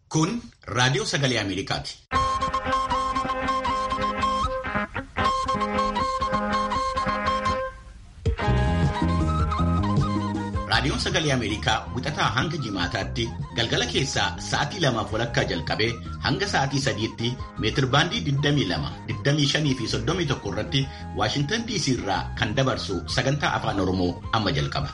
Kun raadiyoo sagalee Ameerikaati. Raadiyoon sagalee Ameerikaa wixataa hanga jimaataatti galgala keessaa sa'aatii lamaaf walakkaa jalqabee hanga sa'aatii sadiitti meetirbaandii 22, 25 fi 31 irratti Waashintan DC irraa kan dabarsu sagantaa afaan Oromoo amma jalqaba.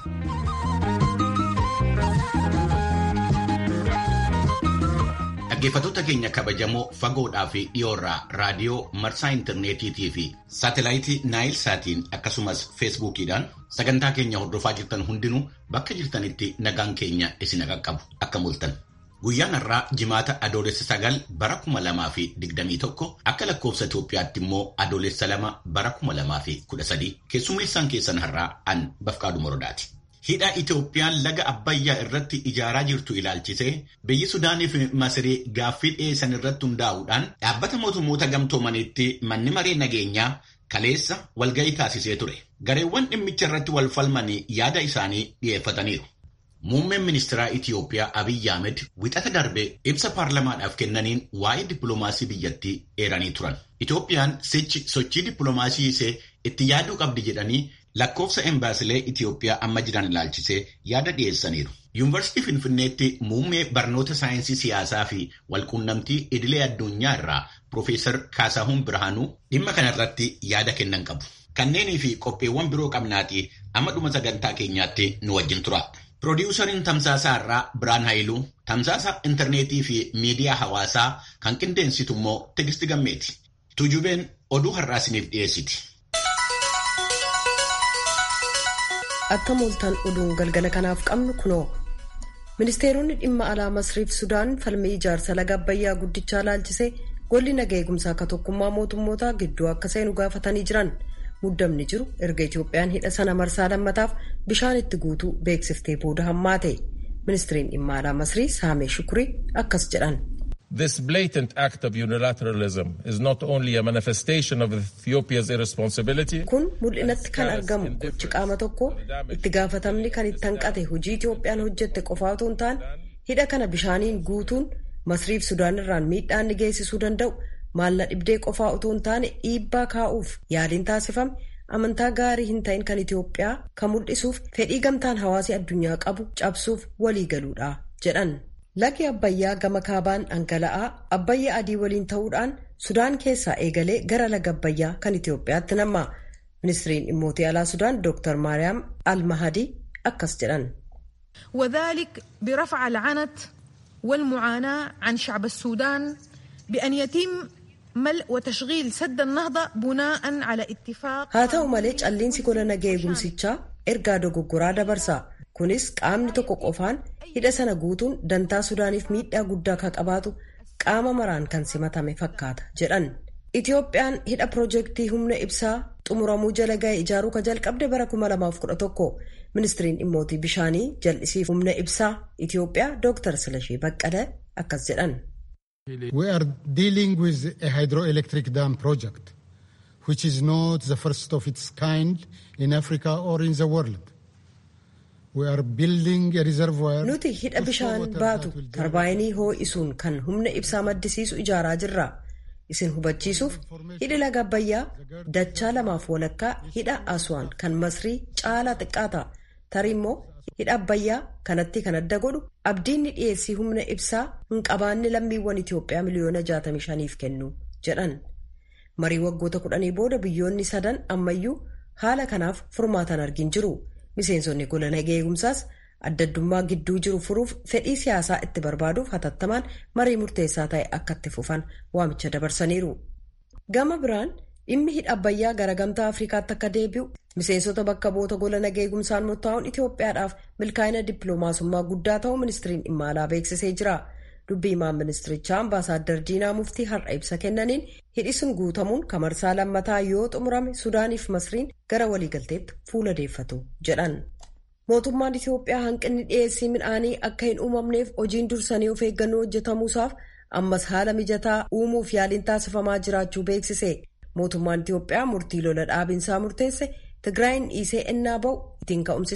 Dhaggeeffattoota keenya kabajamoo fagoodhaa fi dhiyoorraa raadiyoo marsaa intarneetiitii fi saatelaayitii naayil saatiin akkasumas feesbuukiidhaan sagantaa keenya hordofaa jirtan hundinuu bakka jirtanitti nagaan keenya isin qaqqabu akka mul'atan. Guyyaan har'aa jimaata adoolessa sagal bara kuma lamaa fi digdamii tokko akka lakkoofsa Itoophiyaatti immoo adoolessa lama bara kuma lamaa fi kudha sadii keessummeessaan keessan har'aa an bafqaadhu morodaati. Hidha Itoophiyaan laga Abbayyaa irratti ijaaraa jirtu ilaalchisee biyyi Sudaanii fi Masirii gaaffii dhiyeessan irratti hundaa'uudhaan dhaabbata mootummoota gamtoomaniitti manni maree nageenyaa kaleessa walga'ii taasisee ture. Gareewwan dhimmicha irratti wal falmanii yaada isaanii dhiyeeffataniiru. Muummeen ministeeraa Itoophiyaa Abiyyi Ahmed wixata darbee ibsa paarlamaadhaaf kennaniin waa'ee dippiloomaasii biyyattii eeranii turan. Itoophiyaan sichi sochii dippiloomaasii ishee itti yaaduu qabdi jedhanii lakkoofsa embaasilee Itoophiyaa amma jiran ilaalchisee yaada dhiyeessaniiru. Yuunivarsiitii Finfinneetti muummee barnoota saayinsii siyaasaa fi walquunnamtii idilee addunyaa irraa Piroofeesar Kaasahuun Birhaanuu dhimma kanarratti yaada kennan qabu. Kanneenii fi qopheewwan biroo qabnaatii amma dhuma sagantaa keenyaatti nu wajjin tura. Piroodyuusariin tamsaasaa irraa Biraan Haayiluu, tamsaasa intarneetii fi miidiyaa hawaasaa kan qindeensitu immoo Tigisti Gammeeti. Tujubeen oduu har'aa isiniif dhiyeessiti. Akka mooltaan oduun galgala kanaaf qabnu kunoo. Ministeeronni dhimma alaa Masriif Sudaan falmii ijaarsa laga Abbayyaa guddichaa laalchisee golli naga eegumsaa akka tokkummaa mootummootaa gidduu akka seenu gaafatanii jiran. Muddamni jiru erga Itoophiyaan hidha sana marsaa lammataaf bishaan itti guutuu beeksiftee booda hammaate. Ministeeriin dhimma alaa Masrii Saamee Shukurii akkas jedhan. This blatant act of unilateralism is not only a manifestation of Ethiopia's irresponsibility. Kun mul'inatti kan argamu gochi qaama tokko itti gaafatamni kan itti hanqate hojii Itoophiyaan hojjette qofaa otoo hin taane hidha kana bishaaniin guutuun Masriif Sudaan irraan miidhaan ni geessisuu danda'u maalla dhibdee qofaa otoo hin taane dhiibbaa kaa'uuf yaaliin taasifame amantaa gaarii hin ta'in kan Itoophiyaa kan mul'isuuf fedhii gamtaan hawaasii addunyaa qabu cabsuuf walii galuudha jedhan. Lagi Abbayyaa gama kaabaan dhangala'aa Abbayyaa adii waliin ta'uudhaan Sudaan keessaa eegalee gara laga Abbayyaa kan Itoophiyaatti namma. Ministiriin dhimmootii alaa Sudaan Dr. Maariyaam Al-Mahadii akkas jedhan. وذلك برفع العنت والمعاناة عن شعب السودان بأن يتم ملء وتشغيل سد النهضة بناء على اتفاق haa ta'u malee calliinsi gola nagaa eegumsichaa ergaa dogoggoraa dabarsa kunis qaamni tokko qofaan hidha sana guutuun dantaa sudaaniif miidhaa guddaa kan qabaatu qaama maraan kan simatame fakkaata jedhan itiyoophiyaan hidha piroojeektii humna ibsaa xumuramuu jala ga'e ijaaruu ka jalqabde bara 2011 ministiriin dhimmootii bishaanii jal'isiif humna ibsaa itiyoophiyaa dooktar silashii baqqala akkas jedhan. We are dealing with a hydroelectric dam project, which is not the first of its kind in Africa or in the world. We are building a reservoir. Nuti hidha bishaan baatu tarbaayinii hoo'isuun kan humna ibsaa maddisiisu ijaaraa jirra. Isin hubachiisuuf hidhi laga Abbayyaa dachaa lamaaf walakkaa hidha Aswaan kan Masrii caalaa xiqqaata. Tarii immoo hidha Abbayyaa kanatti kan adda godhu abdiinni dhiyeessii humna ibsaa hin qabaanne lammiiwwan Itoophiyaa miliyoona 65f kennu jedhan. Marii waggoota kudhanii booda biyyoonni sadan ammayyuu haala kanaaf furmaatan argin jiru. Miseensonni gola nagaa eegumsaas addaddummaa gidduu jiru furuuf fedhii siyaasaa itti barbaaduuf hatattamaan marii murteessaa ta'e akka itti fufan waamicha dabarsaniiru. Gama biraan dhimmi hidha Abbayyaa gara gamtaa Afrikaatti akka deebi'u miseensota bakka bu'oota gola nagaa eegumsaan murtaa'uun Itoophiyaadhaaf milkaa'ina dippiloomaasummaa guddaa ta'uu ministiriin dhimma alaa beeksisee jira. Dubbii himaan ministirichaa ambaasaaddar Diinaa Muftii har'a ibsa kennaniin hidhi sun guutamuun kamarsaa lammataa yoo xumurame Sudaaniif Masriin gara waliigalteetti fuula deeffatu jedhan. Mootummaan Itoophiyaa hanqinni dhiyeessii midhaanii akka hin uumamneef hojiin dursanii of eeggannoo hojjetamuusaaf ammas haala mijataa uumuuf yaaliin taasifamaa jiraachuu beeksise. Mootummaan Itoophiyaa murtii lola dhaabinsaa murteesse Tigraayin dhiisee ennaa ba'u ittiin ka'umsisa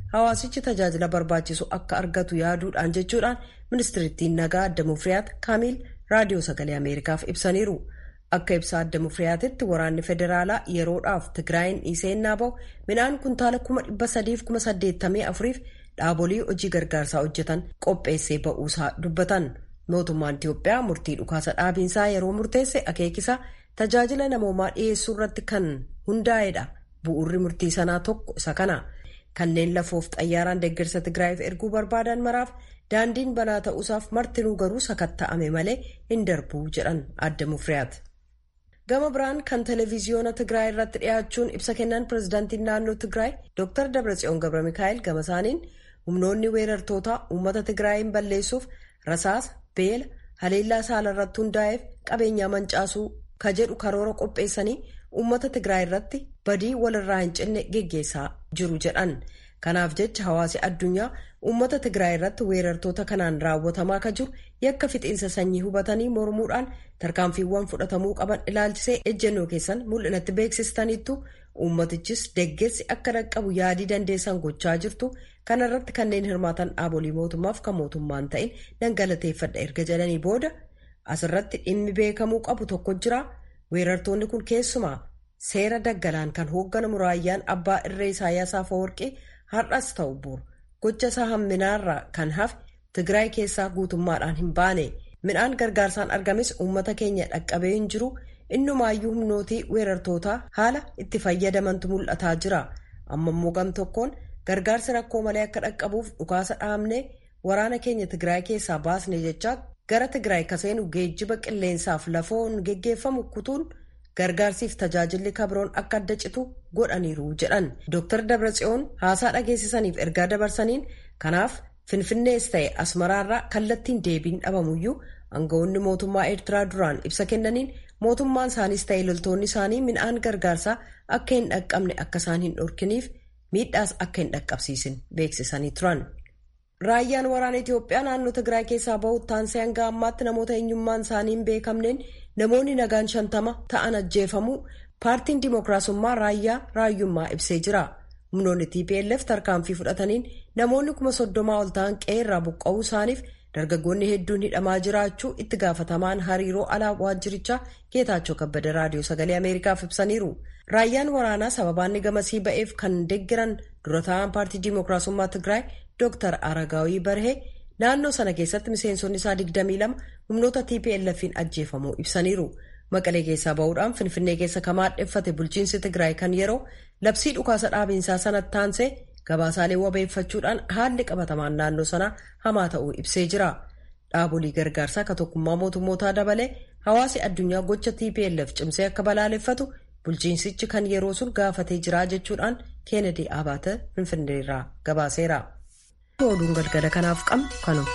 hawaasichi tajaajila barbaachisu akka argatu yaaduudhaan jechuudhaan ministirittiin nagaa adda mufriyaat kaamiil raadiyoo sagalee ameerikaaf ibsaniiru. Akka ibsa adda mufriyaatitti waraanni federaalaa yeroodhaaf Tigraayin dhiiseenyaa bahu midhaan kuntaala kuma dhibba sadiif kuma saddeettamii afuriif dhaabolii hojii gargaarsaa hojjetan qopheessee ba'uusaa dubbatan. Mootummaan Itiyoophiyaa murtii dhukaasa dhaabiinsaa yeroo murteesse akeekisa tajaajila namoomaa dhiyeessuu irratti kan hundaa'edha. Bu'uurri murtii sanaa tokko isa kana. Kanneen lafoof xayyaaraan deeggarsa Tigraayiif erguu barbaadan maraaf daandiin banaa ta'uusaaf martinuu garuu sakatta'ame malee hin darbuu jedhan adda mufriyaati. Gama biraan kan televiziyoona Tigraay irratti dhiyaachuun ibsa kennan pirezidaantiin naannoo Tigraay Dr. Dabratsiyoon Gabra Mikaa'el gama isaaniin humnoonni weerartootaa uummata Tigraayin balleessuuf rasaasa beela haleellaa saala irratti hundaa'eef qabeenyaa mancaasuu ka jedhu karoora qopheessanii uummata Tigraay irratti badii walirraa hin cinne geggeessaa jiru jedhan. Kanaaf jecha hawaasi addunyaa uummata Tigraay irratti weerartoota kanaan raawwatamaa ka jiru yakka fixiinsa sanyii hubatanii mormuudhaan tarkaanfiiwwan fudhatamuu qaban ilaalchisee ejjennoo keessan mul'inatti beeksistaniittu uummatichis deeggarsi akka dhaqqabu yaadii dandeessan gochaa jirtu kana irratti kanneen hirmaatan dhaabolii mootummaaf kan mootummaan ta'in dhangalateeffadha erga jedhanii booda asirratti dhimmi beekamuu qabu tokko jira weerartoonni kun keessumaa seera daggalaan kan hoogganamu raayyaan abbaa irree Isaayyaas Afeworqii har'as ta'u bu'uura gocha isaa hamminaarraa kan hafe Tigraay keessaa guutummaadhaan hin baane midhaan gargaarsaan argames uummata keenya dhaqqabee hin jiru innumaayyuu humnootii weerartootaa haala itti fayyadamantu mul'ataa jira amma immoo gam tokkoon gargaarsi rakkoo malee akka dhaqqabuuf dhukaasa dhaabnee waraana keenya Tigraay keessaa baasne jechaa gara Tigraay kaseenu geejjiba qilleensaaf lafoon geggeeffamu kutuun. gargaarsiif tajaajilli kabroon akka adda citu godhaniiru jedhan Dr. Dabratsiyoon haasaa dhageessisaniif ergaa dabarsaniin kanaaf finfinnees ta'e asmaraarraa kallattiin deebiin dhabamuyyuu aangawoonni mootummaa eertiraa duraan ibsa kennaniin mootummaan isaaniis ta'e loltoonni isaanii midhaan gargaarsaa akka hin dhaqqabne akka isaan hin dhorkiniif miidhaas akka hin dhaqqabsiisin beeksisanii turan. Raayyaan waraana Itiyoophiyaa naannoo Tigraay keessaa bahutti taansee hanga ammaatti namoota eenyummaan isaanii hin beekamneen namoonni nagaan shantama ta'an ajjeefamuu paartiin dimookiraasummaa raayyaa raayyummaa ibsee jira. Humnoonni TPLF tarkaanfii fudhataniin namoonni kuma soddomaa ol ta'an qe'ee buqqa'uu isaaniif dargaggoonni hedduun hidhamaa jiraachuu itti gaafatamaan hariiroo alaa waajjirichaa Geetaachoo Kabbada raadiyoo sagalee Ameerikaaf ibsaniiru. Raayyaan waraanaa sababaanni gamasii ba'eef kan deeggiran dura taa'an paartii dimookiraasummaa Tigraay Dr. Aragaawii Barhee naannoo sana keessatti miseensonni isaa 22 humnoota TPLF'n ajjeefamuu ibsaniiru. Maqalee keessaa bahuudhaan Finfinnee keessa kan maadheffate bulchiinsi Tigraay kan yeroo labsii dhukaasa dhaabiinsaa sanatti taansee gabaasaalee wabeeffachuudhaan haalli qabatamaan naannoo sanaa hamaa ta'uu ibsee jira. Dhaabolii gargaarsaa ka tokkummaa mootummootaa dabalee hawaasi addunyaa gocha TPLF cimsee akka balaaleffatu bulchiinsichi kan yeroo sun gaafatee jira jechuudhaan Keenedi Abaate Finfinneerraa gabaaseera. oduun galgala kanaaf qabnu kanuma.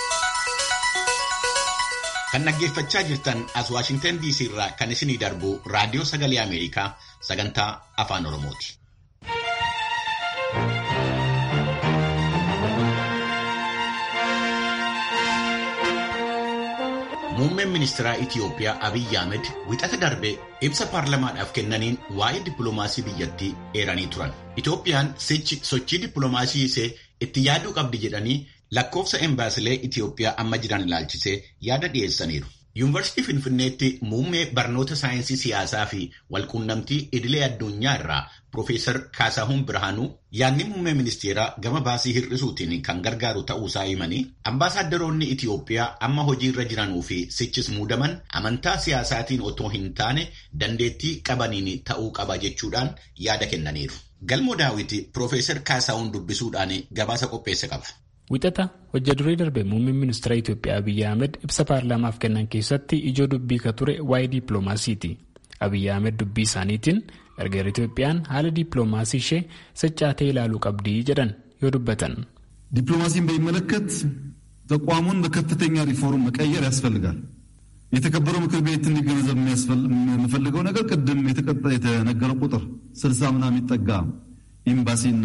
Kan dhaggeeffachaa jirtan as Waashingtan DC irraa kan isinii darbu raadiyoo sagalee Ameerikaa sagantaa afaan Oromooti. Muummeen ministeeraa Itiyoophiyaa Abiyyi Ahmed wixata darbee ibsa paarlamaadhaaf kennaniin waa'ee dippiloomaasii biyyattii eeranii turan. Itiyoophiyaan sochii dippiloomaasii ishee itti yaaduu qabdi jedhanii lakkoofsa embaasilee Itiyoophiyaa amma jiran ilaalchisee yaada dhiyeessaniiru. Yuunivarsiitii Finfinneetti muummee barnoota saayinsii siyaasaa fi walquunnamtii idilee addunyaa irraa Profeesar Kaasahuun Birhaanuu yaadni muummee ministeeraa gama baasii hir'isuutiin kan gargaaru ta'uusaa himanii ambaasaaddoroonni Itiyoophiyaa amma hojii irra jiranuu fi sichis muudaman amantaa siyaasaatiin otoo hin taane dandeettii qabaniin ta'uu qaba jechuudhaan yaada kennaniiru. Galmoo daawwiti Profeesar Kaasahuun dubbisuudhaan gabaasa qopheesse qaba. Wixata hojja duree darbe muummeen ministeera Itiyoophiyaa Abiyyi Ahmed ibsa paarlaamaaf kennan keessatti ijoo dubbii ka ture waa'ee dippiloomaasiiti. Abiyyi Ahmed dubbii isaaniitiin gargar Itiyoophiyaan haala dippiloomaasii ishee saccaatee ilaaluu qabdi jedhan yoo dubbatan. ዲፕሎማሲን በሚመለከት ተቋሙን በከፍተኛ ሪፎርም መቀየር ያስፈልጋል። የተከበረው ምክር ቤት እንዲገነዘብ የምፈልገው ነገር ቅድም የተነገረው ቁጥር ስልሳ ምናምን የሚጠጋ ኤምባሲና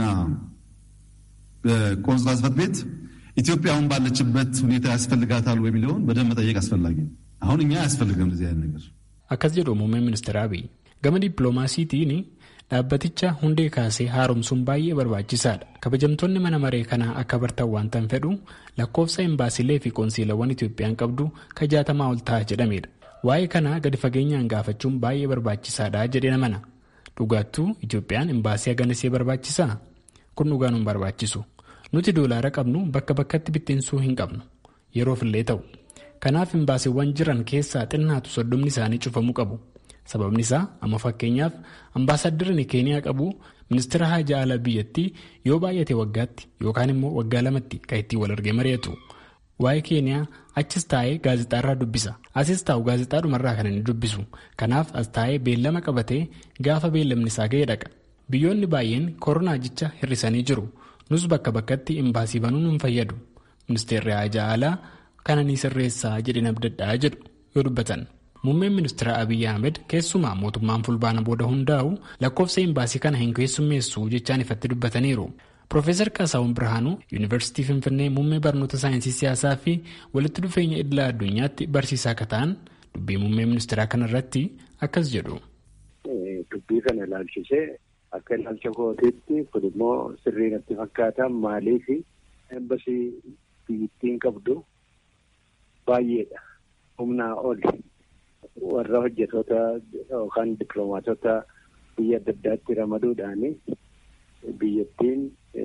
ቆንስላ ጽሕፈት ቤት ኢትዮጵያ አሁን ባለችበት ሁኔታ ያስፈልጋታል ወይ የሚለውን በደንብ መጠየቅ አስፈላጊ ነው። አሁን እኛ አያስፈልገም እንደዚህ አይነት ነገር akkas jedhu muummeen ministeera Abiy gama dippiloomaasiitiin dhaabbaticha hundee kaasee haaromsuun baay'ee barbaachisaadha. Kabajamtoonni mana maree kanaa akka bartan waan tan fedhu lakkoofsa imbaasilee fi qoonsiilawwan Itoophiyaan qabdu ka jaatamaa ol ta'a jedhamedha. Waa'ee kanaa gadi fageenyaan gaafachuun baay'ee barbaachisaadha jedhee namana. Dhugaattuu Itoophiyaan imbaasii haganisee barbaachisaa? Kun dhugaan hin barbaachisu. Nuti doolaara qabnu bakka bakkatti bittinsuu hin qabnu. Yeroofillee ta'u. Kanaaf imbaasiiwwan jiran keessaa xinnaatu soddomni isaanii cufamuu qabu. Sababni isaa amma fakkeenyaaf ambaasaddarri keeniyaa qabu ministeera haajaa alaa biyyattii yoo baay'ate waggaatti yookaan immoo waggaa lamatti kan ittiin wal argee mari'atu. Waa'ee keeniyaa achis taa'ee gaazexaarraa dubbisa. Asis taa'u gaazexaadhumarraa kan inni dubbisu. Kanaaf as taa'ee beellama qabatee gaafa beellamni isaa ga'ee dhaqa. Biyyoonni baay'een koronaa jecha hir'isanii jiru. Nus bakka bakkatti imbaasii banuun hin fayyadu. Ministeerri haajaa alaa kana ni sirreessaa jedheen abdadhaa jedhu yoo dubbatan. Muummeen ministeera Abiyyi Ahmed keessumaa mootummaan fulbaana booda hundaa'u lakkoofsa imbaasii kana hin keessummeessu jechaan ifatti dubbataniiru. Profeesar Kaasaawun Birhaanuu Yuunivarsiitii Finfinnee muummee barnoota saayinsii siyaasaa fi walitti dhufeenya idila addunyaatti barsiisaa akka ta'an dubbii muummee ministeeraa kanarratti akkas jedhu. Dubbii kana ilaalchisee akka ilaalcha kootiitti kun immoo sirrii natti fakkaata maaliif embasii biyyattiin qabdu baay'eedha. Humnaa oli. warra hojjetoota yookaan dippiloomaatota biyya adda addaatti ramaduudhaan biyyattiin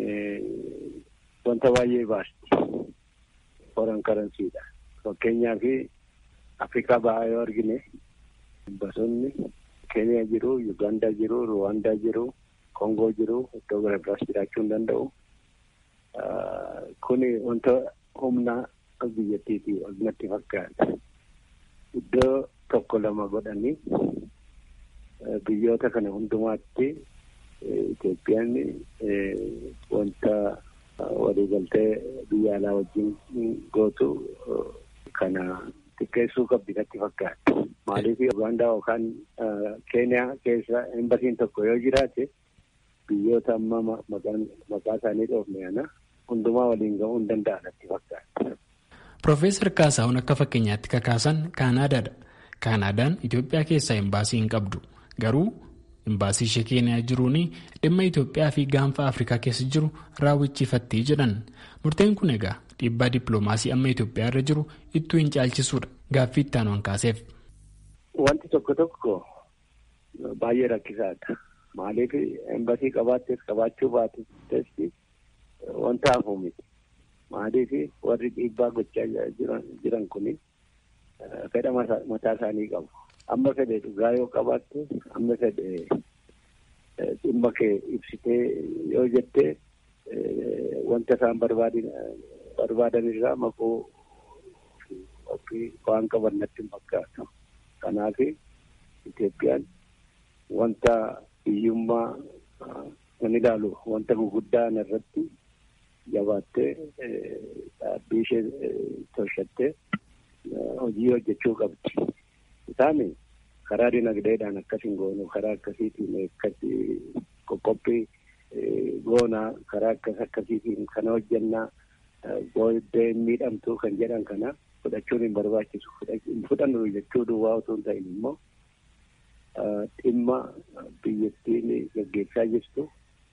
wanta baay'ee baasti foreign karansiidha. Fakkeenyaaf Afrikaa bahaa yoo argine bosonni Keeniyaa jiru, Yugaandaa jiru, Ruwaandaa jiru, Kongoo jiru, iddoo gara biraas jiraachuu hin danda'u. Kuni wanta humna biyyattiiti natti fakkaata. Iddoo tokko lama godhanii biyyoota kana hundumaatti Itoophiyaan wanta waliigaltee biyya alaa wajjin gootu kana xiqqeessuu qabdi natti fakkaata. Maaliif Ugaandaa yookaan Keeniyaa keessa embasiin tokko yoo jiraate biyyoota amma maqaa isaanii dhoofne kana hundumaa waliin ga'uu hin danda'a natti fakkaata. Profeesar Kaasaawun akka fakkeenyaatti kakaasan Kaanaadaadha. Kaanaadaan Itoophiyaa keessaa imbaasii hin qabdu. Garuu imbaasii ishee Keeniyaa jiruun dhimma Itoophiyaa fi gaanfa Afrikaa keessa jiru raawwachiifatti jedhan. Murteen kun egaa dhiibbaa dippiloomaasii amma Itoophiyaa irra jiru ittuu hin caalchisuudha. Gaaffii itti aanuun kaaseef. Wanti tokko tokko baay'ee rakkisaadha. Maaliif embasii qabaattees qabaachuu baattes wanta hafuu miti. Maaliif warri dhiibbaa gochaa jiran kuni fedha mataa isaanii qabu. Amma fedhe dhugaa yoo qabaatte, amma fedhe dhimma kee ibsitee yoo jette wanta isaan barbaadan irraa maquu waan qaban natti hin fakkaatu. Kanaaf Itoophiyaan wanta hiyyummaa kan ilaalu wanta guguddaan irratti jabaattee dhaabbii ishee tolchattee hojii hojjechuu qabdi. Isaan karaa dinagdeedhaan akkas hin goonu karaa akkasiitiin akkasii qoqqophii goonaa karaa akkas akkasiitiin kana hojjannaa booddee miidhamtuu kan jedhan kana fudhachuun hin barbaachisu. Hin fudhannu jechuu duwwaa otoo hin ta'in immoo dhimma biyyattiin gaggeessaa jirtu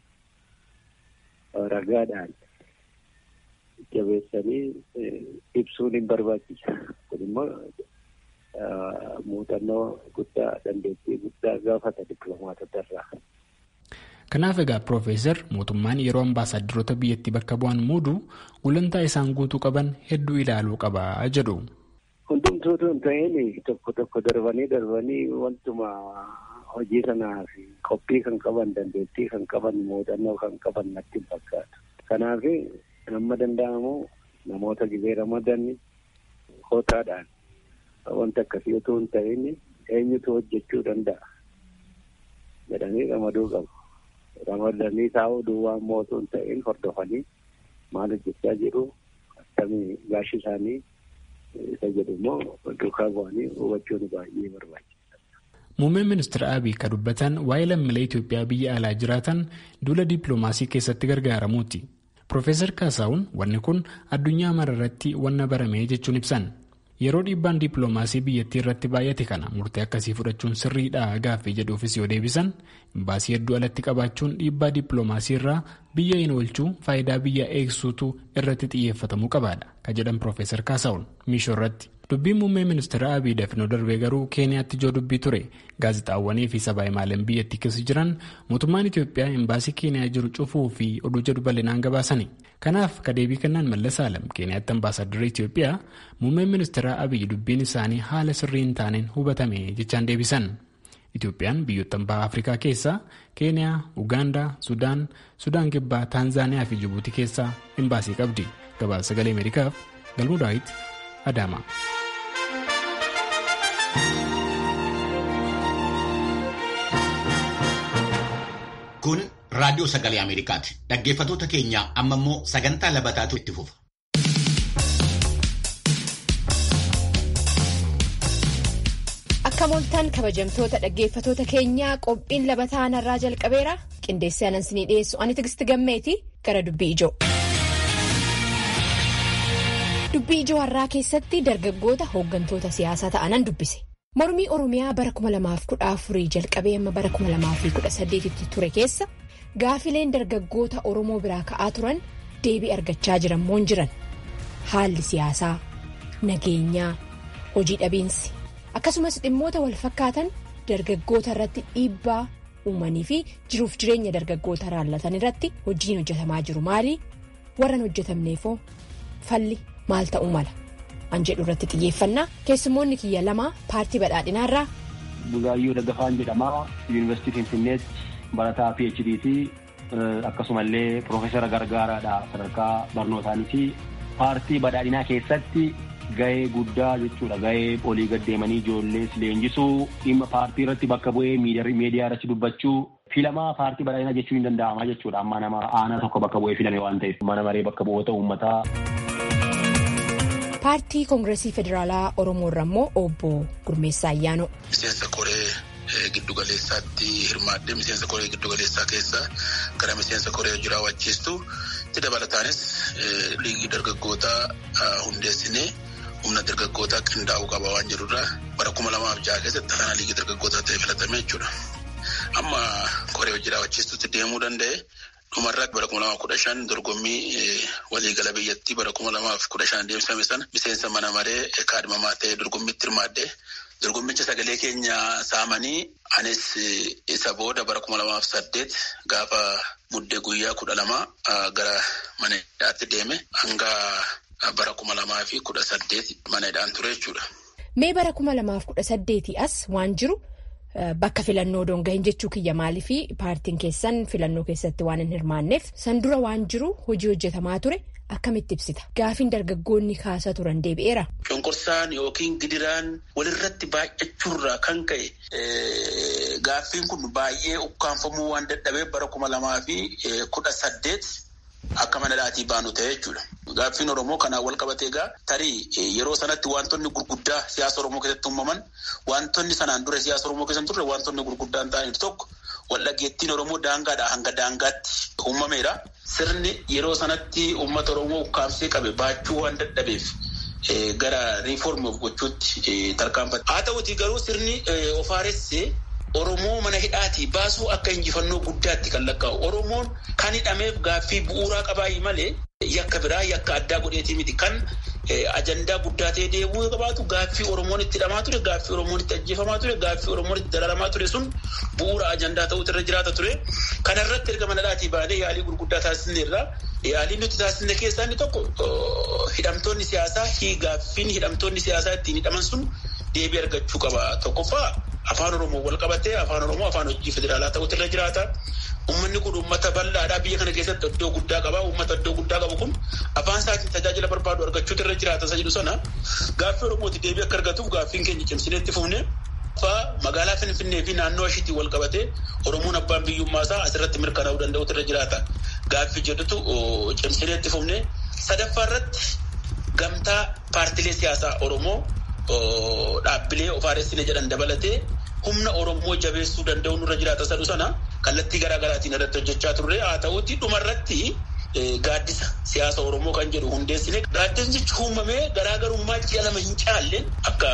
ragaadhaan jabeessanii ibsuun hin barbaachisa. Kun immoo muuxannoo guddaa dandeettii guddaa gaafata dippiloomaatota irraa. Kanaaf egaa Piroofeesar mootummaan yeroo ambaasaadarota biyyattii bakka bu'an muudu gulantaa isaan guutuu qaban hedduu ilaaluu qabaa jedhu. Hundumtuutu hin ta'in tokko tokko darbanii darbanii wantuma hojii sanaaf qophii kan qaban dandeettii kan qaban muuxannoo kan qaban natti hin fakkaatu. Kanaaf amma danda'amu namoota gibee ramadan kootaadhaan wanta akkasii otoo hin ta'in eenyutu hojjechuu danda'a jedhanii ramaduu qabu. Ramadanii taa'uu duwwaa immoo otoo hin ta'in hordofanii maal hojjechaa jiru akkamii gaashi isaanii isa jedhu immoo duukaa bu'anii hubachuun baay'ee barbaachisaadha. Muummeen ministeera Abiy kan dubbatan waa'ee lammiilee Itoophiyaa biyya alaa jiraatan duula dippiloomaasii keessatti gargaaramuuti. Profeesar Kaasaawun wanni kun addunyaa mararratti wanna barame jechuun ibsan. yeroo dhiibbaan dippiloomaasii biyyattii irratti baay'ate kana murtee akkasii fudhachuun sirriidha gaaffii jedhuufis yoo deebisan imbaasii hedduu alatti qabaachuun dhiibbaa dippiloomaasii irraa biyya hin oolchuu faayidaa biyya eegsuutu irratti xiyyeeffatamuu qabaadha ka jedhan piroofeesar kaasaawun miishoo irratti. dubbiin muummee ministeera abiy dafnoo darbee garuu keeniyaatti ijoo dubbii ture gaazexaawwanii fi sabaa himaaleen biyyattii keessa jiran mootummaan itiyoophiyaa imbaasii keeniyaa jiru cufuu fi oduu jedhu bal'inaan gabaasani kanaaf kadeebii kennaan mallas alam keeniyaatti ambaasaadarri itiyoophiyaa muummeen ministeera abiy dubbiin isaanii haala sirrii hin taaneen hubatame jechaan deebisan itiyoophiyaan biyyoota baha afrikaa keessaa keeniyaa ugaandaa sudaan sudaan kibbaa taanzaaniyaa fi jibuutii keessaa imbaasii qabdi gabaasa sagalee ameerikaaf galmuu daawit adaama. Kun raadiyoo sagalee Ameerikaati. Dhaggeeffattoota keenya amma immoo sagantaa labataatu itti fufa. Akka mooltaan kabajamtoota dhaggeeffattoota keenyaa qophiin labataa narraa jalqabeera. Qindeessee anansinii dhiyeessu ani tigisti gammeeti gara dubbii ijoo. Dubbii ijoo har'aa keessatti dargaggoota hooggantoota siyaasaa ta'anan dubbise. Mormii Oromiyaa bara 2014 jalqabee amma bara 2018tti ture keessa gaafileen dargaggoota Oromoo biraa ka'aa turan deebii argachaa jiran moo jiran haalli siyaasaa, nageenyaa, hojii dhabiinsi akkasumas dhimmoota wal fakkaatan dargaggoota irratti dhiibbaa uumanii fi jiruuf jireenya dargaggoota raallatan irratti hojiin hojjetamaa jiru maali? Warran hojjetamneefoo falli maal ta'uu mala? an jedhu irratti xiyyeeffannaa keessummoonni kiyya lama paartii badhaadhinaarraa. Bugaayyuu Daggafaan jedhama yuunivarsiitii Finfinneetti barataa PhD ti akkasumallee Piroofeesara Gargaaraadha sadarkaa barnootaanis paartii badhaadhinaa keessatti gahee guddaa jechuudha gahee olii gaddeemanii ijoollees leenjisuu dhimma paartii irratti bakka bu'ee miidiyaa irratti dubbachuu filamaa paartii badhaadhinaa jechuun hin danda'ama jechuudha amma nama aanaa tokko bakka bu'ee filame waan ta'eef mana maree bakka bu'oota uummataa. paartii koongireesii federaalaa oromoo irraa immoo obbo gurmeessaa ayyaanoo. miseensa koree giddugaleessaatti hirmaaddee miseensa koree giddugaleessaa keessa gara miseensa koree hojii raawwachiistu itti dabalataanis liigii dargaggoota hundeessinee humna dargaggootaa qindaa'uu qaba waan jedhurraa bara kuma lamaaf jaha keessatti kana liigii dargaggootaa ta'e filatame jechuudha. amma koree hojii raawwachiistutti deemuu danda'e. dhumarratti bara kuma lamaaf kudha shan dorgommii waliigala biyyattii bara kuma lamaaf kudha shan deemsifame sana miseensa mana maree kaadhimamaa ta'ee dorgommiitti hirmaadde dorgommicha sagalee keenya saamanii anis isa booda bara kuma lamaaf saddeet gaafa muddee guyyaa kudha lama gara mana hidhaatti deeme hanga bara kuma lamaa fi kudha saddeet mana hidhaan ture jechuudha. Mee bara kuma lamaaf kudha saddeetii as waan jiru. Bakka filannoo dongahin jechuu kiyya maaliifi paartiin keessan filannoo keessatti waan hin hirmaanneef san dura waan jiru hojii hojjetamaa ture akkamitti ibsita gaafiin dargaggoonni kaasaa turan deebi'eera. Cunqursaan yookiin gidiraan walirratti baay'achuurraa kan ka'e gaaffiin kun baay'ee ukkaanfamuu waan dadhabeef bara kuma lamaa fi kudha saddeet akka mana dhaatii baanu ta'e jechuudha. Gaaffiin Oromoo kanaan wal qabatee egaa tarii yeroo sanatti wantoonni gurguddaa siyaasa Oromoo keessatti uumaman wantoonni sanaan dura siyaasa Oromoo keessatti turre wantoonni gurguddaan ta'aniif tokko waldhageettiin Oromoo daangaadhaa hanga daangaatti uumameera. Sirni yeroo sanatti uummata Oromoo ukkaamsee qabe baachuu waan dadhabeef gara riiformi of gochuutti tarkaanfate. Haa ta'uutii garuu sirni ofaaressee Oromoo mana hidhaatii baasuu akka injifannoo guddaatti kan lakkaa'u. Oromoon kan hidhameef gaaffii bu'uuraa qabaayi malee yakka biraa yakka addaa godheetii miti. Kan ajandaa guddaa ta'ee deemuu qabaatu gaaffii Oromoon itti hidhamaa ture, gaaffii Oromoon itti ajjeefamaa ture, gaaffii Oromoon itti dararamaa ture sun bu'uura ajandaa ta'uutu irra jiraata ture. Kana irratti erga mana hidhaatii baanee yaalii gurguddaa taasisne irraa yaaliin nuti taasisne keessaa inni tokko hidhamtoonni siyaasaa gaaffiin hidhamtoonni siyaasaa ittiin hidhaman sun deebii argachuu qaba. Tokkoffaa afaan Oromoo wal qabatee afaan Oromoo afaan hojii federaalaa ta'uutu irra jiraata. Uummanni kun uummata bal'aadhaa biyya kana keessatti iddoo guddaa qaba. Uummata iddoo guddaa qabu kun afaan isaatiin tajaajila barbaadu argachuutu irra jiraata isa jedhu sana gaaffii Oromooti deebii akka argatuuf gaaffiin keenya cimsinee itti fufne. Magaalaa Finfinnee fi naannoo ishiitiin wal qabatee Oromoon abbaan biyyummaa isaa asirratti mirkanaa'uu danda'utu irra jiraata. Gaaffii jedhutu cimsinee itti fufne. Sadaffaa irratti gamtaa paartilee siyaasaa Oromoo dhaabbilee ofaaressine jedhan dabalatee humna Oromoo jabeessuu danda'u nurra jiraata sadhu sana kallattii garaa garaatiin irratti hojjechaa turre haa ta'uuti dhumarratti gaaddisa siyaasa Oromoo kan jedhu hundeessine gaaddisni uumamee garaagarummaa ji'a lama hin caalleen akka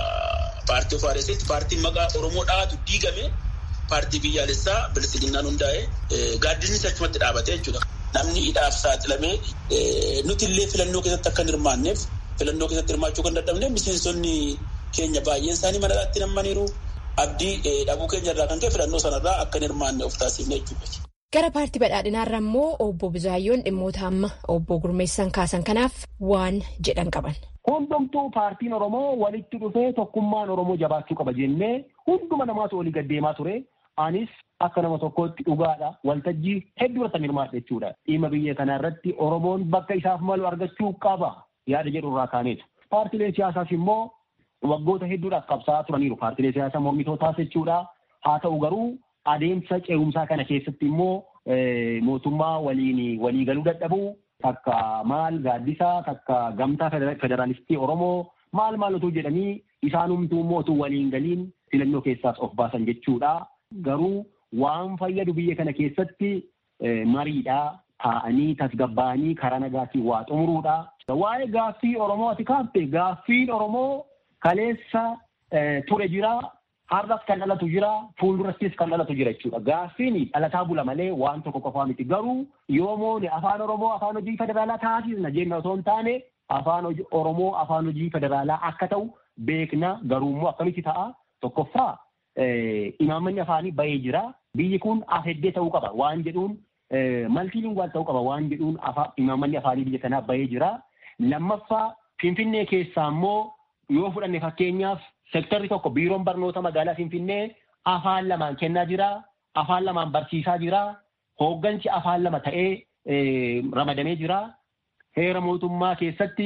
paartii of RSS paartiin maqaa Oromoo dhaatu diigame paartii biyyaalessaa bilisiginnaan hundaa'e gaaddisni achumatti dhaabate jechuudha. Namni hidhaaf saaxilamee nuti illee filannoo keessatti akka hin hirmaanneef filannoo keessatti hirmaachuu kan dadhabne miseensonni keenya baay'een isaanii mana hidhaatti nammaniiru abdii dhabuu keenya irraa kan ka'e filannoo sanarraa akka hin hirmaanne of taasifne jechuudha. Gara paartii badhaadhinaarra immoo obbo Buzaayyoon dhimmoota amma obbo Gurmeessan kaasan kanaaf waan jedhan qaban. Hundumtuu paartiin Oromoo walitti dhufee tokkummaan Oromoo jabaachuu qaba jennee hunduma namaatu olii gaddeemaa ture. Anis akka nama tokkootti dhugaadha. Waltajjii hedduu irratti hirmaadha jechuudha. Dhimma biyya kana irratti Oromoon bakka isaaf malu argachuu qaba yaada jedhu irraa kaaneetu. Paartileen siyaasaas immoo waggoota hedduudhaaf qabsaa'aa turaniiru. Paartilee siyaasaa mormitootaas jechuudha. Haa ta'u garuu adeemsa ce'umsaa kana keessatti immoo mootummaa waliin walii galuu dadhabuu takka maal gaaddisaa takka gamtaa federaalistii Oromoo maal maal otoo jedhanii isaanumtuu immoo otoo waliin galiin filannoo keessaas of baasan jechuudha. Garuu waan fayyadu biyya kana keessatti mariidhaa taa'anii tasgabbaa'anii karaa nagaatiin waa xumuruudha. Waa'ee gaaffii Oromoo ati kaafte gaaffiin Oromoo kaleessa ture jira. Har'as kan dhalatu jira, fuuldurattis kan dhalatu jira jechuudha. Gaaffiin dhalataa bula malee waan tokko qofaa miti. Garuu yoomoon afaan Oromoo afaan hojii federaalaa taasisna jenna otoo hin taane afaan Oromoo afaan hojii federaalaa akka ta'u beekna. Garuu immoo akkamitti ta'a? Tokkoffaa imaammanni afaanii bahee jira. Biyyi kun afeddee ta'uu qaba waan jedhuun maltiilinguwaal ta'uu qaba waan jedhuun imaammanni afaanii biyya kanaa bahee jira. Lammaffaa Finfinnee keessaa immoo yoo fudhanne fakkeenyaaf Sektarri tokko biiroon barnoota magaalaa Finfinnee afaan lamaan kennaa jira. Afaan lamaan barsiisaa jira. Hooggansi afaan lama ta'ee ramadamee jira. Heera mootummaa keessatti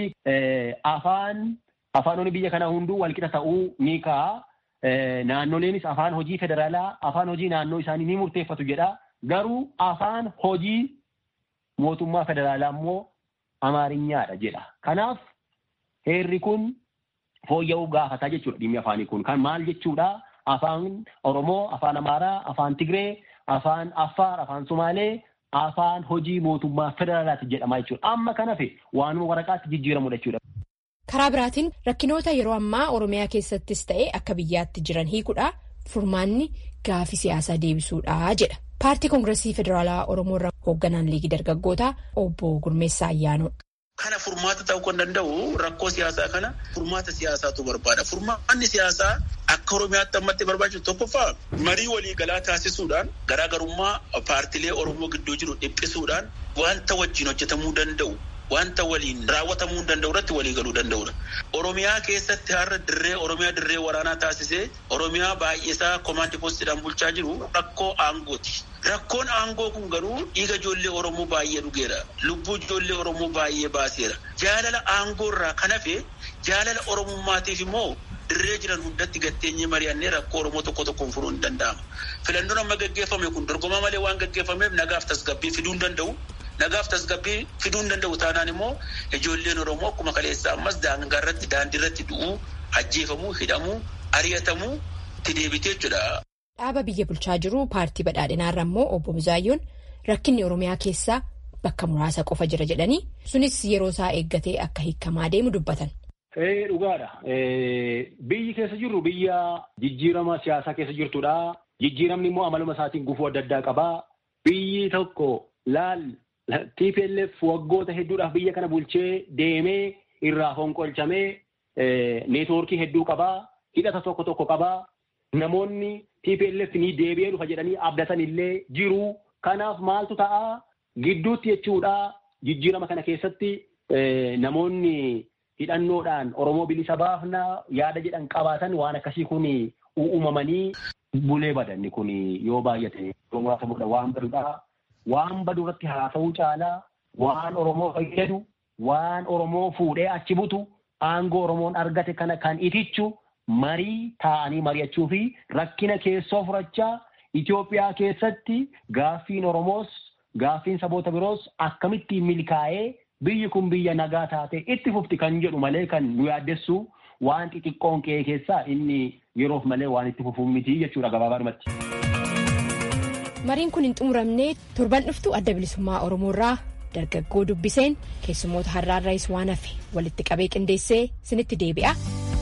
afaan afaanonni biyya kanaa hunduu walqixa ta'uu ni ka'a. Naannoleenis afaan hojii federaalaa afaan hojii naannoo isaanii ni murteeffatu jedha. Garuu afaan hojii mootummaa federaalaa immoo amaarinyaadha jedha. Kanaaf heerri kun fooyya'uu gaafataa jechuudha dhimmi afaanii kun kan maal jechuudha afaan oromoo afaan amaaraa afaan tigree afaan affaar afaan somaalee afaan hojii mootummaa federaalaati jedhama jechuudha amma kan hafe waanuma waraqaatti jijjiiramudha jechuudha. karaa biraatiin rakkinoota yeroo ammaa oromiyaa keessattis ta'e akka biyyaatti jiran hiikuudha furmaanni gaafii siyaasaa deebisuudha jedha paartii koongiresii federaalaa oromoo irraa hoogganaan liigii dargaggootaa obbo gurmeessaa ayyaanoo. Kana furmaata ta'uu kan danda'u rakkoo siyaasaa kana furmaata siyaasaatu barbaada. Furmaanni siyaasaa akka Oromiyaatti ammatti barbaachisu tokkoffaa marii waliigalaa taasisuudhaan garaagarummaa paartilee Oromoo gidduu jiru dhiphisuudhaan wanta wajjin hojjetamuu danda'u wanta waliin raawwatamuu danda'u irratti waliigaluu danda'udha. Oromiyaa keessatti har'a dirree Oromiyaa dirree waraanaa taasisee Oromiyaa baay'isaa komaandi poostiidhaan bulchaa jiru rakkoo aangooti. Rakkoon aangoo kun garuu dhiiga ijoollee Oromoo baay'ee dhugeera. Lubbuu ijoollee Oromoo baay'ee baaseera. Jaalala aangoo irraa kan hafe jaalala Oromummaatiif immoo dirree jiran hundatti gatteenyee mari'annee rakkoo Oromoo tokko tokkoon furuun ni danda'ama. Filannoon amma gaggeeffame kun dorgomaa malee waan gaggeeffameef nagaaf tasgabbii fiduu hin danda'u. Nagaaf tasgabbii fiduu hin danda'u taanaan immoo ijoolleen Oromoo akkuma kaleessa ammas daangaa irratti daandii irratti du'uu, ajjeefamuu, hidhamuu, ari'atamuu itti deebitee jechuudha. Dhaaba biyya bulchaa jiru paartii badhaadhinaarra immoo obbo Buzaayyoon rakkinni Oromiyaa keessaa bakka muraasa qofa jira jedhanii sunis yeroo isaa eeggatee akka hiikamaa deemu dubbatan. Dhugaadha. Biyyi keessa jirru biyya jijjiirama siyaasaa keessa jirtudha. Jijjiiramni immoo amaluma isaatiin gufuu adda addaa qaba. Biyyi tokko laal TPLF waggoota hedduudhaaf biyya kana bulchee deemee irraa fonqolchamee neetwoorkii hedduu qabaa. Hidhata tokko tokko qabaa. Namoonni TPLF ni deebi'ee dhufa jedhanii abdatan illee jiru. Kanaaf maaltu ta'a gidduutti jechuudha jijjiirama kana keessatti namoonni hidhannoodhaan Oromoo bilisa baafna yaada jedhan qabaatan waan akkasii kun uumamanii bulee badanni kun yoo baay'ate muraasa booda waan baduudha. Waan badu irratti haasa'uu caalaa waan Oromoo fayyadu waan Oromoo fuudhee achi butu aangoo Oromoon argate kana kan itichu. marii taa'anii mari'achuu fi rakkina keessoo furachaa Itoophiyaa keessatti gaaffiin Oromoos gaaffiin saboota biroos akkamittiin milkaa'ee biyyi kun biyya nagaa taate itti fufti kan jedhu malee kan nu yaaddessu waan xixiqqoon qe'ee keessaa inni yeroof malee waan itti fufuun miti jechuudha gabaabumatti. Mariin kun hin xumuramne torban dhuftu adda bilisummaa Oromoo irraa dargaggoo dubbiseen keessummoota har'aarraas waan hafe walitti qabee qindeessee sinitti deebi'a.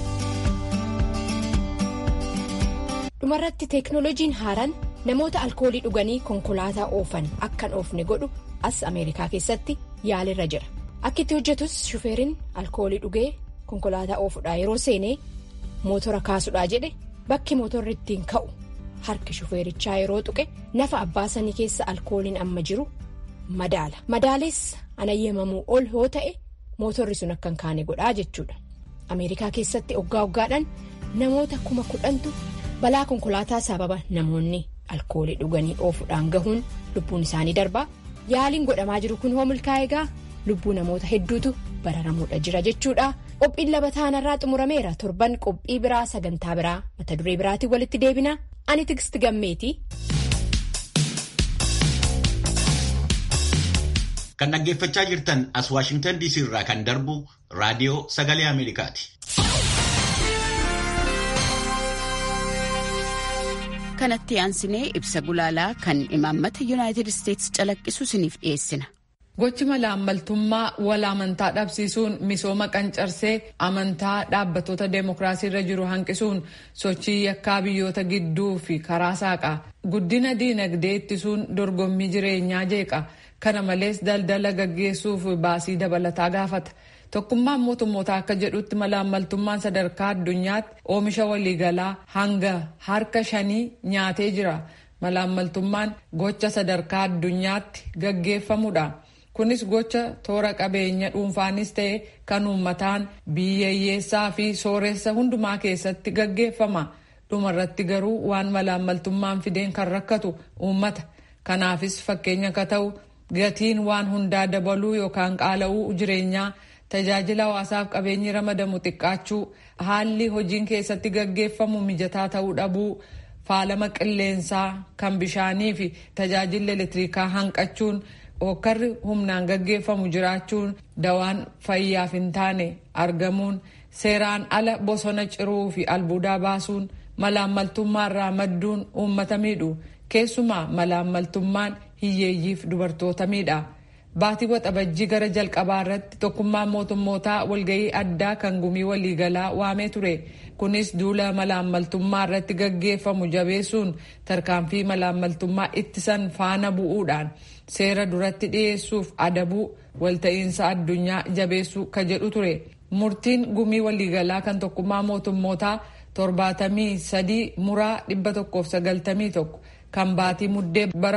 dhumarratti teeknooloojiin haaraan namoota alkoolii dhuganii konkolaataa oofan akkan oofne godhu as ameerikaa keessatti yaalirra jira akka itti hojjetus shufeeriin alkoolii dhugee konkolaataa oofuudhaa yeroo seenee mootora kaasuudhaa jedhe bakki mootorri ittiin ka'u harki shufeerichaa yeroo tuqe nafa abbaa sanii keessa alkooliin amma jiru madaala madaalees anayyamamuu ol yoo ta'e mootorri sun akka hin kaane godhaa jechuudha ameerikaa keessatti oggaa oggaadhaan namoota kuma kudhantu. balaa konkolaataa sababa namoonni alkoolii dhuganii oofuudhaan gahuun lubbuun isaanii darbaa yaaliin godhamaa jiru kun hoo milkaa'e egaa lubbuu namoota hedduutu bararamuudha jira jechuudha qophiin laba taanarraa xumurameera torban qophii biraa sagantaa biraa mata duree biraatiin walitti deebina ani tigist gammeeti. kan dhaggeeffachaa jirtan as waashingtan dc irraa kan darbu raadiyoo sagalee ameerikaati. kanatti aansinee ibsa gulaalaa kan imaammata yuunaayitid isteetsi calaqqisu isiniif dhiyeessina. gochi malaammaltummaa wal amantaa dhabsiisuun misooma qancarsee amantaa dhaabbattoota deemokiraasii irra jiru hanqisuun sochii yakkaa biyyoota gidduu fi karaa saaqaa guddina diinagdee ittisuun dorgommii jireenyaa jeeqa kana malees daldala gaggeessuuf baasii dabalataa gaafata. tokkummaan mootummootaa akka jedhutti malaammaltummaan sadarkaa addunyaatti oomisha waliigalaa hanga harka shanii nyaatee jira malaammaltummaan gocha sadarkaa addunyaatti gaggeeffamudha kunis gocha toora qabeenya dhuunfaanis ta'e kan uummataan biyyeeyyeessaa fi sooressa hundumaa keessatti gaggeeffama dhumarratti garuu waan malaammaltummaan fideen kan rakkatu uummata kanaafis fakkeenya akka ta'u gatiin waan hundaa dabaluu yookaan qaala'uu jireenyaa. tajaajila hawaasaaf qabeenyi ramadamu xiqqaachuu haalli hojiin keessatti gaggeeffamu mijataa ta'uu dhabuu faalama qilleensaa kan bishaanii fi tajaajilli elektirikaa hanqachuun hokkarri humnaan gaggeeffamu jiraachuun dawaan fayyaaf hin taane argamuun seeraan ala bosona ciruu fi albuudaa baasuun malaammaltummaarraa madduun uummata miidhu keessumaa malaammaltummaan hiyyeeyyiif dubartoota miidha. Baatii waxabajjii gara jalqabaa irratti tokkummaan mootummootaa walgahii addaa kan gumii waliigalaa waamee ture. Kunis duula malaammaltummaa irratti gaggeeffamu jabeessuun tarkaanfii malaammaltummaa ittisan faana bu'uudhaan seera duratti dhiyeessuuf adabuu walta'iinsa addunyaa jabeessuu ka jedhu ture. Murtiin gumii waliigalaa kan tokkummaa mootummootaa torbaatamii sadii muraa dhibba tokkoof sagaltamii tokko kan baatii muddee bara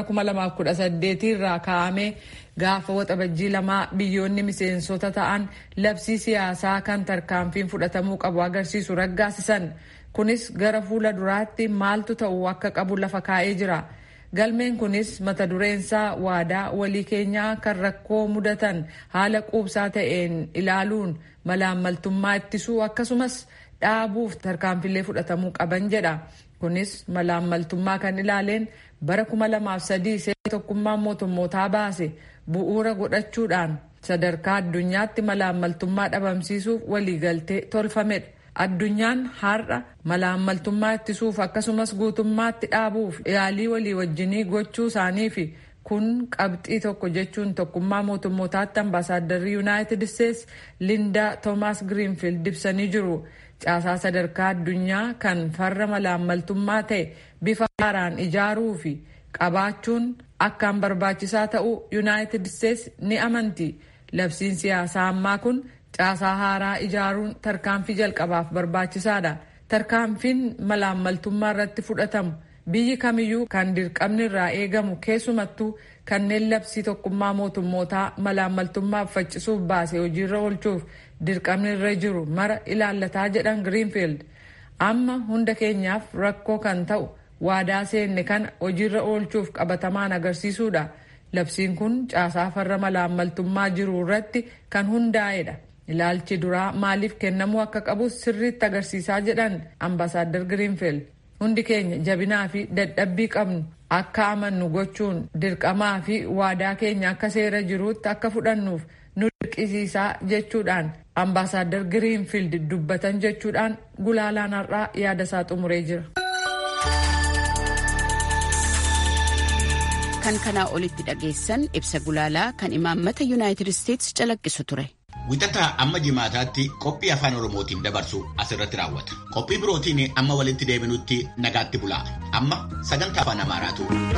2018 irraa kaa'amee gaafa waxabajjii lamaa biyyoonni miseensota ta'an labsii siyaasaa kan tarkaanfiin fudhatamuu qabu agarsiisu raggaasisan kunis gara fuula duraatti maaltu ta'u akka qabu lafa kaa'ee jira galmeen kunis mata dureensaa waadaa walii keenyaa kan rakkoo mudatan haala quubsaa ta'een ilaaluun malaammaltummaa ittisuu akkasumas dhaabuuf tarkaanfilee fudhatamuu qaban jedha. kunis malaammaltummaa kan ilaaleen bara 2003 seera tokkummaa mootummootaa baase bu'uura godhachuudhaan sadarkaa addunyaatti malaammaltummaa dhabamsiisuuf waliigaltee tolfamedha. Addunyaan har'a malaammaltummaa ittisuuf akkasumas guutummaatti dhaabuuf yaalii walii wajjinii gochuu isaanii fi kun qabxii tokko jechuun tokkummaa mootummootaatti ambaasaaddarri yuunaayitid isteetsi lindaa toomaas giriinfiild ibsanii jiru. caasaa sadarkaa addunyaa kan farra malaammaltummaa ta'e bifa haaraan ijaaruu fi qabaachuun akkaan barbaachisaa ta'uu yuunaayitid isteetsi ni amanti labsiin siyaasaa ammaa kun caasaa haaraa ijaaruun tarkaanfii jalqabaaf barbaachisaadha tarkaanfiin malaammaltummaa irratti fudhatamu biyyi kamiyyuu kan dirqamni irraa eegamu keessumattuu kanneen labsii tokkummaa mootummootaa malaammaltummaaf faccisuuf baase hojiirra oolchuuf dirqamni irra jiru mara ilaallataa jedhan giriinfiild amma hunda keenyaaf rakkoo kan ta'u waadaa seenne kana hojiirra oolchuuf qabatamaan agarsiisuudha labsiin kun caasaa farra malaammaltummaa jiru irratti kan hundaa'edha ilaalchi duraa maaliif kennamuu akka qabus sirriitti agarsiisaa jedhan ambaasaadar giriinfiild hundi keenya jabinaa fi dadhabbii qabnu akka amannu gochuun dirqamaa fi waadaa keenya akka seera jiruutti akka fudhannuuf nu dirqisiisaa jechuudhaan ambaasaadar giriinfiild dubbatan jechuudhaan gulaalaan har'aa yaada isaa xumuree jira. kan kanaa olitti dhageessan ibsa gulaalaa kan imaammata yuunaayitid isteetsi calaqqisu ture. Wixataa amma jimaataatti qophii afaan Oromootiin dabarsu asirratti raawwata. Qophii birootiin amma walitti deebinutti nagaatti bulaa. Amma sagantaa afaan Amaaraatu.